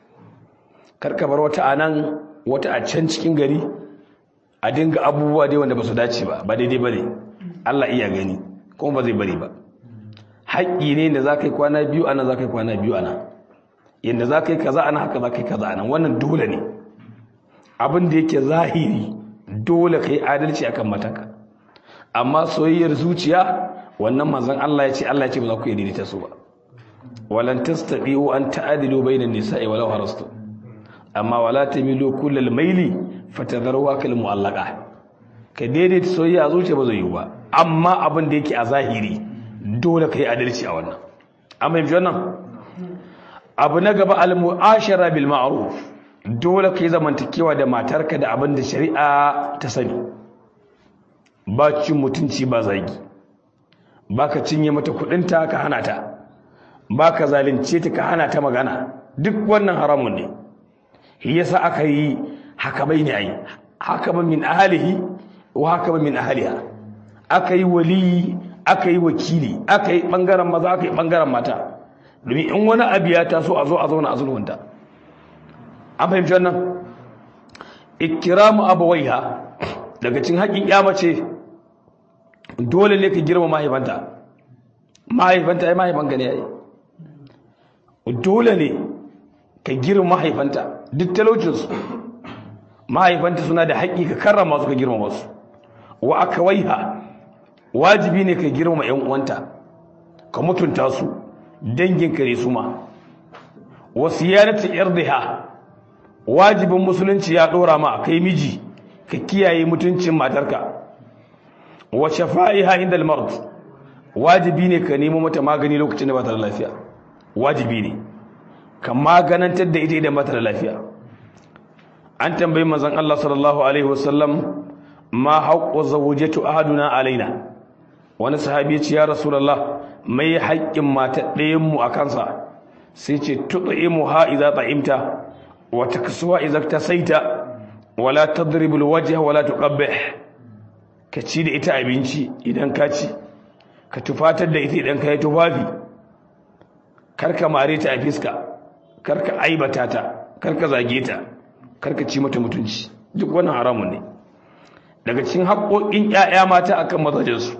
Speaker 1: karka bar wata a nan wata a can cikin gari a dinga abubuwa dai wanda ba su dace ba ba daidai ba ne Allah iya gani kuma ba zai bari ba haƙƙi ne da za ka yi kwana biyu ana za ka yi kwana biyu ana yadda za ka yi kaza ana haka za ka yi kaza ana wannan dole ne abin da yake zahiri dole ka yi adalci akan mataka amma soyayyar zuciya wannan manzon Allah ya ce Allah ya ce ba za ku yi daidaita su ba walan tastati'u an ta'dilu bainan nisa'i walau harastu amma wala tamilu kullal maili fatadharuha kal mu'allaqa ka daidaita soyayya a zuciya ba zai yi ba amma abin da yake a zahiri dole ka yi adalci a wannan amma yanzu wannan abu na gaba al-mu'ashara bil ma'ruf dole ka yi zamantakewa da matarka da abin da shari'a ta sani ba cin mutunci ba zagi ba ka cinye mata kudinta ka hana ta ba ka zalunce ta ka hana ta magana duk wannan haramun ne shi yasa aka yi haka bai ne ai haka ba min ahlihi wa haka ba min ahliha aka yi wali aka yi wakili aka yi bangaren maza aka yi bangaren mata domin in wani abu ya taso a zo a zauna a zulhunta an fahimci wannan ikiramu abawaiha daga cin haƙin ya mace dole ne ka girma mahaifanta mahaifanta ya mahaifanka ne ya yi dole ne ka girma mahaifanta duk talaucinsu mahaifanta suna da haƙi ka karrama su ka girma wasu wa aka waiha wajibi ne ka girma ‘yan uwanta ka mutunta su danginka ne su ma wasu yanata ‘yardiha wajibin musulunci ya ɗora ma kai miji ka kiyaye mutuncin matarka wa shafa'iha inda al-mard wajibi ne ka nemo mata magani lokacin da ba ta da lafiya wajibi ne ka maganantar da ita idan ba ta da lafiya an tambayi manzon Allah sallallahu alaihi wasallam ma haqqu zawjatu ahaduna alaina wani sahabi ya ce ya rasulullah mai haƙƙin mata ɗayan mu a kansa sai ce tud'imu ha idza ta'imta wa taksuwa idza tasaita wala tadribu alwajha wala tuqabbih ka ci da ita abinci idan ka ci ka tufatar da ita idan ka yi tufafi karka mare ta a fiska karka aibata ta karka zage ta karka ci mata mutunci duk wannan haramun ne daga cikin haƙoƙin ƴaƴa mata akan mazajensu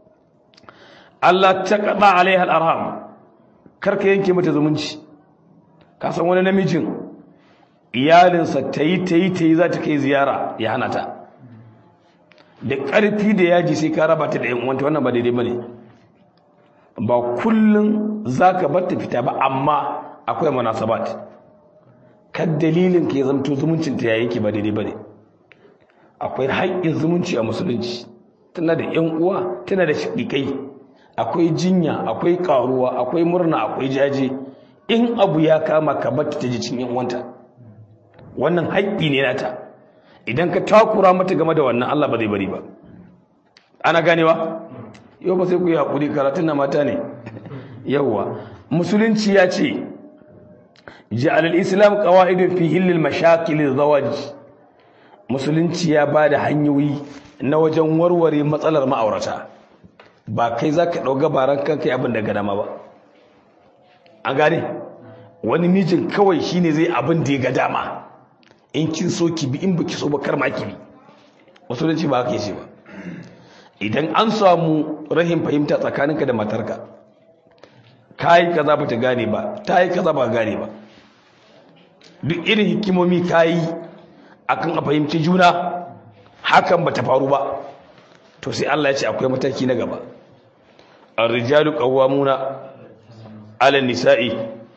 Speaker 1: Allah ta qada alaiha al-arham karka yanke mata zumunci ka san wani namijin iyalinsa tayi tayi tayi za ta kai ziyara ya hana ta da ƙarfi da yaji sai ka raba ta da yan uwanta wannan ba daidai bane ba kullun zaka bar ta fita ba amma akwai munasabat kan dalilin ke zamto zumuncin ta yayin ki ba daidai bane akwai haƙƙin zumunci a musulunci tana da yan uwa tana da shiƙiƙai akwai jinya akwai ƙaruwa akwai murna akwai jaje in abu ya kama ka bar ta ji cin yan uwanta wannan haƙƙi ne nata idan ka takura mata game da wannan Allah ba zai bari ba ana ganewa yau ba sai ku yi haƙuri karatun na mata ne yawwa musulunci ya ce ja'alal islam qawaidun fi hillil mashakil zawaj musulunci ya ba da hanyoyi na wajen warware matsalar ma'aurata ba kai zaka dauka baran kanka yi abin da ga dama ba an gane wani mijin kawai shine zai abin da ya ga dama in kin so ki bi in baki so ba kar ma ki bi musulunci ba haka yace ba idan an samu rahim fahimta tsakaninka da matarka kai kaza ba ta gane ba ta yi kaza ba gane ba duk irin hikimomi kayi akan a fahimci juna hakan ba ta faru ba to sai Allah ya ce akwai mataki na gaba ar-rijalu qawwamuna 'ala an-nisa'i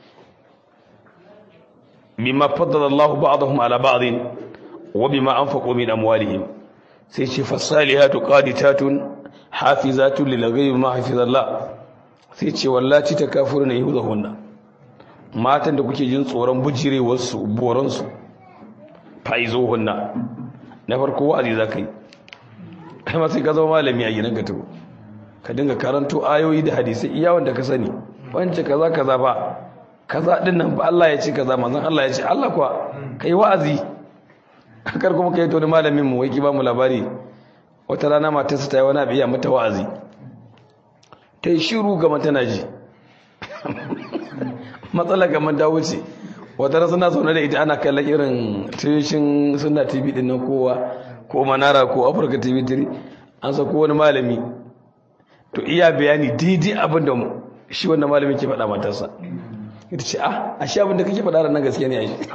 Speaker 1: bima faddala Allah ba'dahum ala ba'din wa bima anfaqu min amwalihim sai ce fasalihatu qaditatun hafizatun lil ghaibi ma hafizallah sai ce wallahi takafuruna yuhunna matan da kuke jin tsoron bujirewar su boran su faizuhunna na farko wa'azi zakai kai ma sai ka zama malami a gidan ka to ka dinga karanto ayoyi da hadisi iya wanda ka sani wance kaza kaza fa kaza din nan ba Allah ya ce kaza manzon Allah ya ce Allah kuwa kai wa'azi kar kuma kai to da malamin mu wai ki ba mu labari wata rana matarsa ta yi wani abiya mata wa'azi ta yi shiru ga tana ji matsala ga ta wuce wata rana suna zaune da ita ana kallon irin tushen suna tv din nan kowa ko manara ko afirka tv 3 an sako wani malami to iya bayani daidai abin da shi wannan malami ke faɗa matarsa ita ce ah a shi abin da kake faɗa nan gaskiya ne a shi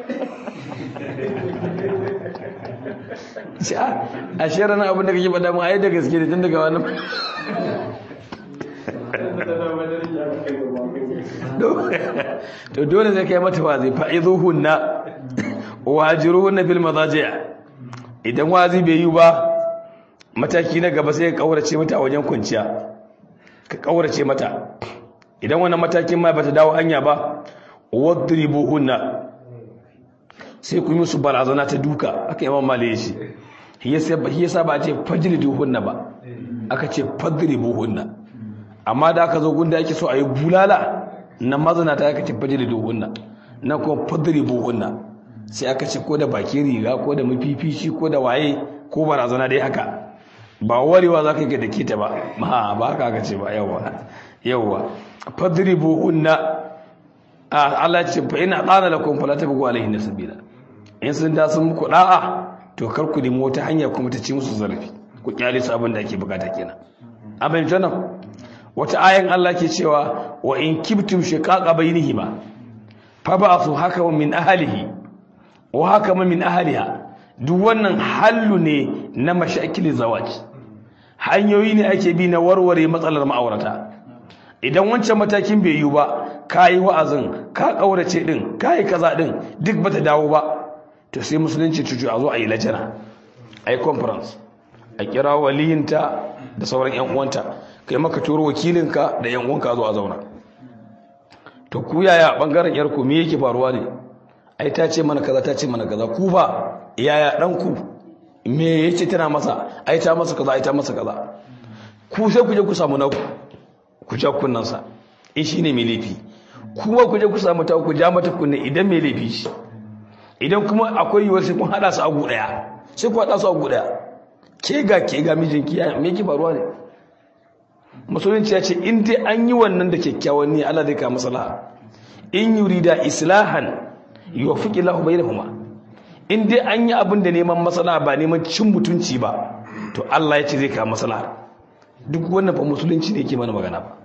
Speaker 1: ce ah a shi ranar abin da kake faɗa mu a yi da gaske ne tun daga wani to dole zai kai mata wazi fa'izuhunna wajiruhunna bil madaji'a idan wazi bai yi ba mataki na gaba sai ka kaurace mata a wajen kwanciya ka kaurace mata idan wannan matakin ma bata dawo hanya ba wadribuhunna sai ku yi musu barazana ta duka aka yawan male shi yasa ba a ce fajriduhunna ba aka ce fadribuhunna amma da aka zo gunda yake so a yi bulala na mazana ta aka ce fajriduhunna na kuma fadribuhunna sai aka ce ko da baki riga ko da mafifici ko da waye ko barazana dai haka ba warewa za ka yi da kita ba ma ba haka aka ce ba yawa yawa fadribuhunna Allah ce fa ina qala lakum fala tabghu alaihin sabila in sun da sun muku da'a to kar ku nemi wata hanya kuma ta ci musu zarafi ku kyale su abin da ake bukata kenan abin jana wata ayan Allah ke cewa wa in kibtum shiqaqa bainihima fa ba'athu hakaman min ahlihi wa hakaman min ahliha duk wannan hallu ne na mashakil zawaj hanyoyi ne ake bi na warware matsalar ma'aurata idan wancan matakin bai yi ba ka yi wa'azin ka ƙaurace ɗin ka yi kaza ɗin duk bata dawo ba to sai musulunci cucu a zo a yi lajana a yi conference a kira waliyinta da sauran yan uwanta kai maka turo wakilinka da yan uwanka zo a zauna to ku yaya bangaren yarku me yake faruwa ne ai ta ce mana kaza ta ce mana kaza ku ba yaya ɗanku me yace tana masa ai ta masa kaza ai ta masa kaza ku sai ku je ku samu naku ku ja kunnansa in shine mai laifi kuma ku je ku samu ta ku ja mata kunne idan mai laifi shi idan kuma akwai yiwuwar sai kun hada su a gu daya sai ku hada su a gu daya ke ga ke ga mijinki ya me ki faruwa ne musulunci ya ce in dai an yi wannan da kyakkyawan ne Allah zai ka maslaha in yurida islahan yuwaffiqu lahu bainahuma in dai an yi abin da neman maslaha ba neman cin mutunci ba to Allah ya ce zai ka maslaha duk wannan fa musulunci ne yake mana magana ba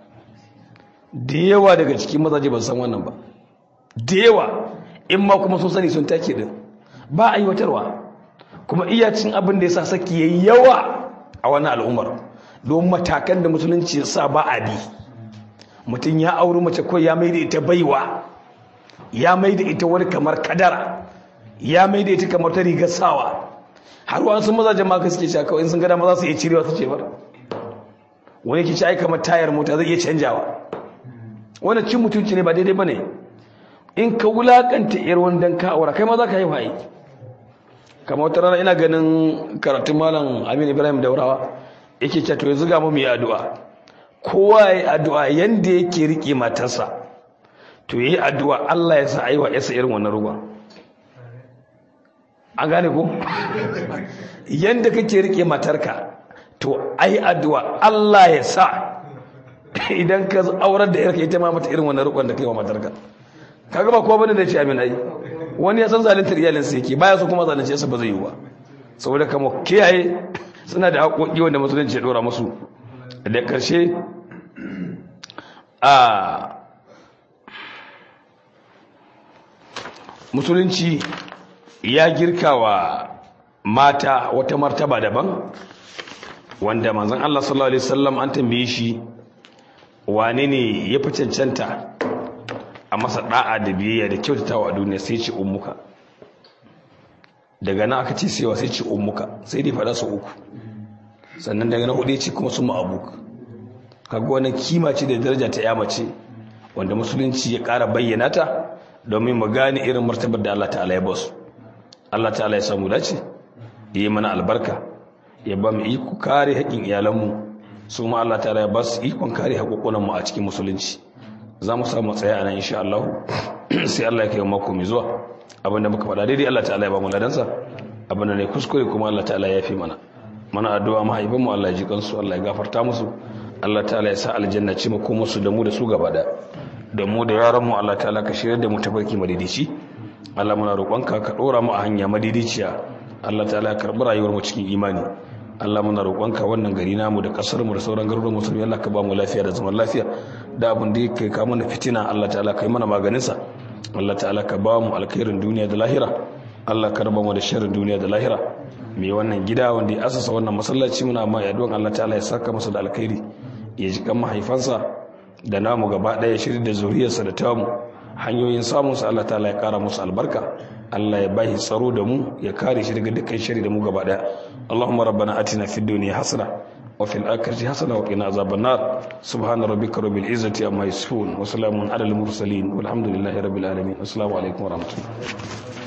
Speaker 1: da yawa daga cikin mazaje ba san wannan ba da yawa in ma kuma sun sani sun take din ba a aiwatarwa kuma iyacin abin da ya sa saki yayi yawa a wannan al'ummar don matakan da musulunci ya sa ba a bi mutum ya auri mace ko ya mai da ita baiwa ya mai da ita wani kamar kadara ya mai da ita kamar ta rigar sawa har wani sun mazajen ma ka suke cewa kawai in sun gada ma za su iya cirewa su ce bar wani ke ci ai kamar tayar mota zai iya canjawa wani cin mutunci ne ba daidai ba ne in ka wulakanta yar wani ka aura kai ma za ka yi waye kamar wata rana ina ganin karatun malam aminu ibrahim daurawa yake ce to yanzu ga mu yi addu'a kowa ya yi addu'a yanda yake rike matarsa to yi addu'a Allah ya sa aiwa yasa irin wannan ruwa an gane ko yanda kake rike matarka to ai addu'a Allah ya sa idan ka aurar da yarka ita ma mata irin wannan rukun da kai wa matarka kaga ba kowa bane da ce amin ai wani ya san zaluntar iyalinsa yake baya so kuma zalunce sa ba zai yi ba saboda kama kiyaye suna da haƙoƙi wanda musulunci ya dora musu da ƙarshe a musulunci ya girka wa mata wata martaba daban wanda manzon Allah sallallahu alaihi wasallam an tambaye shi wane ne ya fi cancanta a masa da'a da biyayya da kyautatawa a duniya sai ce ummuka daga nan aka ce sewa sai ce ummuka sai dai faɗa su uku sannan daga na hudu ce kuma su ma'abuk kaga wani kima ce da daraja ta ya mace wanda musulunci ya ƙara bayyana ta domin mu gane irin martabar da Allah ta'ala ya basu Allah ta'ala ya samu dace ya yi mana albarka ya ba mu iko kare haƙƙin iyalanmu su ma Allah ta'ala ya ba su ikon kare haƙoƙonanmu a cikin musulunci za mu samu tsaya a nan insha Allah sai Allah ya kai mako mai zuwa abinda muka faɗa daidai Allah ta'ala ya ba mu ladansa abinda ne kuskure kuma Allah ta'ala ya fi mana mana addu'a mahaifin mu Allah ya ji kansu Allah ya gafarta musu Allah ta'ala ya sa aljanna ce mu kuma su da mu da su gaba da da mu da yaran mu Allah ta'ala ka shirya da mu tafarki madidici Allah muna roƙonka ka ɗora mu a hanya madidiciya Allah ta'ala ya karɓi rayuwar mu cikin imani Allah muna roƙonka wannan gari namu da ƙasar mu da sauran garuruwan musulmi Allah ka ba mu lafiya da zaman lafiya da abin da yake ka mana fitina Allah ta'ala ka yi mana maganin sa Allah ta'ala ka ba mu alkhairin duniya da lahira Allah ka raba mu da sharrin duniya da lahira mai wannan gida wanda ya asasa wannan masallaci muna ma yaduwan Allah ta'ala ya saka masa da alkhairi ya ji kan mahaifansa da namu gaba ɗaya shirin da zuriyarsa da tamu hanyoyin samunsa Allah ta'ala ya kara musu albarka Allah ya bashi tsaro da mu ya kare shi daga dukkan shari da mu gaba daya Allahumma rabbana atina fid dunya hasana wa fil akhirati hasana wa qina azaban nar subhana rabbika rabbil izzati amma yasifun wa salamun alal mursalin walhamdulillahi rabbil alamin assalamu alaikum wa rahmatullahi